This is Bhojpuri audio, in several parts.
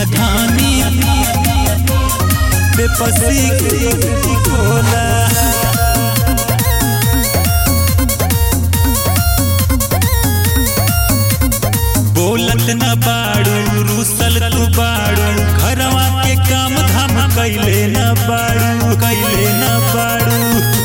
धानी बेपसी कोला बोलत न बाड़ू रूसल तू बाड़ू घरवा के काम धाम कैले न बाड़ू कैले न बाड़ू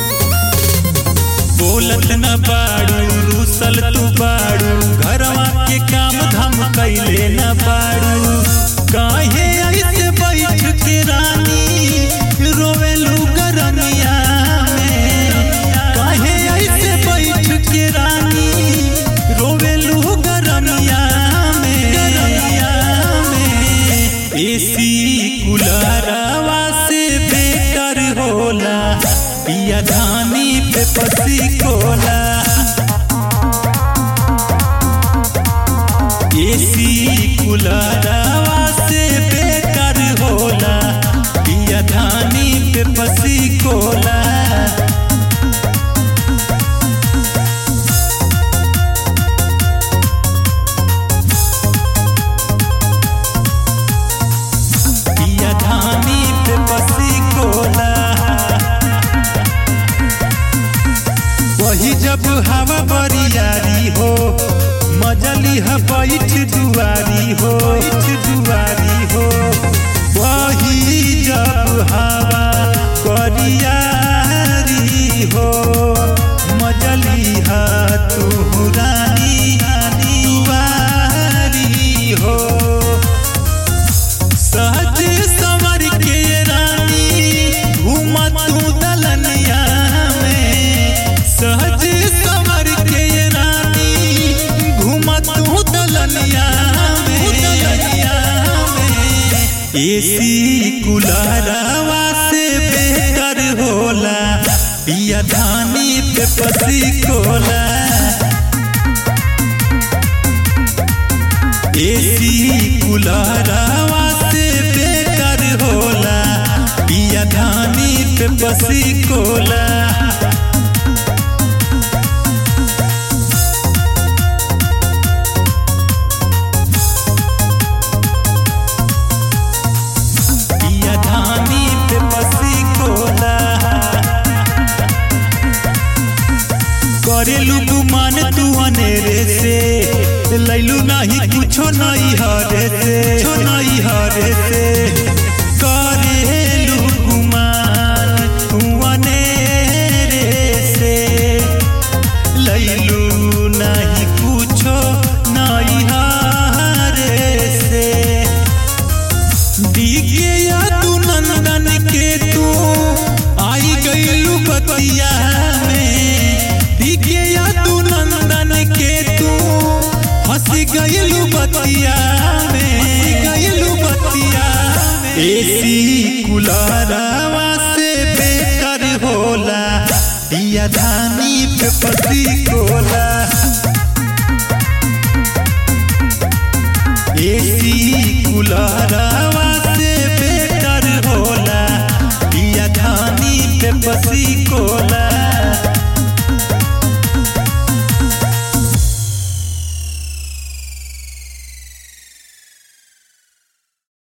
बोलत न बाड़ू रूसल तू बाड़ू घरवा के काम धाम कैले न बाड़ू काहे ऐसे बैठ के रानी रोवेलू गरमिया में काहे ऐसे बैठ के रानी रोवेलू गरमिया में गरमिया में एसी कुलरवा से बेटर होला पिया धानी पे पसी कोला एसी कुलरवा से बेकार होला पिया धानी पे पसी कोला पिया धानी पे पसी कोला वही जब हवा बरियारी हो मजली ह बैठ दुआरी हो बैठ दुआरी हो वही जब हवा बरियारी हो मजली ह तू रानी दुआरी हो सहज संवर के रानी घूमा तू दलनिया में सहज संवर के रानी घूमा तू दलनिया में दलनिया में एसी कुलरवा से बेहतर होला पिया धानी पे पसी कोला एसी कुलरवा से बेकार होला पिया धानी पे बसी कोला पिया धानी पे बसी कोला करेलू गुमान तू अनेरे से लैलू नहीं कुछो नहीं हरे से कुछो नहीं हरे से करेलू गुमान तू अनेरे से लैलू नहीं कुछो नहीं हरे से दिखे या तू नंदन के तू आई गईलू बतिया में दिखे या तू नंदन के तू हंसी गईलू बतिया में गईलू बतिया एसी कुलरवा से बेकार होला दिया धानी पे पति कोला एसी कुलरवा